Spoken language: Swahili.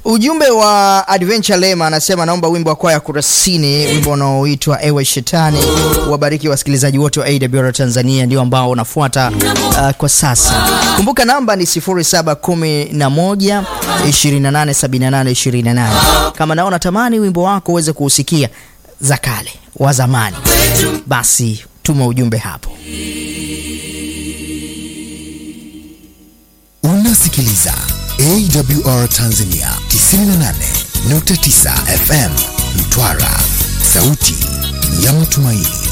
Ujumbe wa Adventure Lema anasema naomba wimbo wa kwaya Kurasini, wimbo unaoitwa Ewe Shetani. Wabariki wasikilizaji wote wa AWR Tanzania, ndio ambao unafuata uh, kwa sasa. Kumbuka namba ni 0711 2878 28. Kama nao natamani wimbo wako uweze kuusikia za kale wa zamani, basi tuma ujumbe hapo. Unasikiliza AWR Tanzania 98.9 FM Mtwara, sauti ya matumaini.